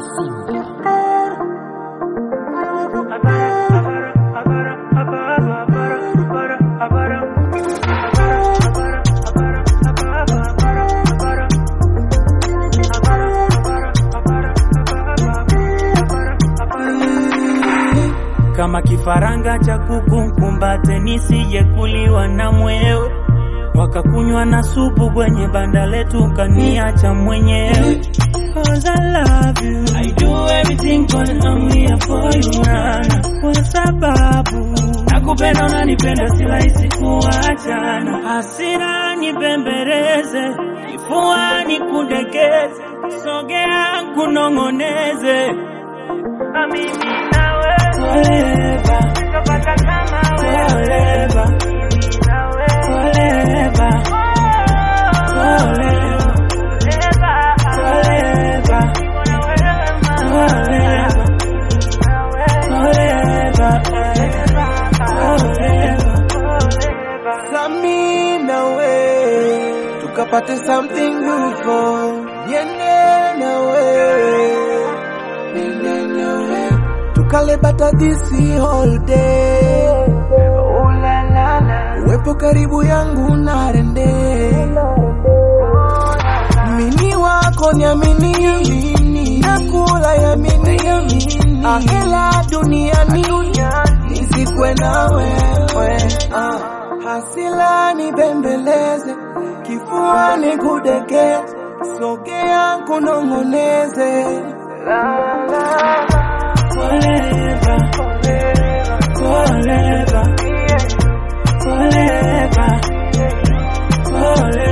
kama kifaranga cha kuku mkumbate, nisije kuliwa na mwewe, wakakunywa na supu kwenye banda letu, kaniacha mwenyewe. Cause I love you, I do everything but I'm here for you nana, kwa sababu nakupenda, unanipenda, si rahisi kuachana. Hasira nipembeleze, kifuani kudekeze, sogea kunong'oneze, na mimi nawe forever, forever, forever, forever. Forever, forever, forever, forever. Sami nawe tukapate something beautiful, niende nawe niende nawe tukale bata this whole day. Oh la la la, uwepo karibu yangu narende mini wako niamini, nakula yamini, ahela duniani nisikwe na wewe ah. Hasila nibembeleze, kifuani kudekeze, sogea kunong'oneze la, la, Forever, forever, forever, forever.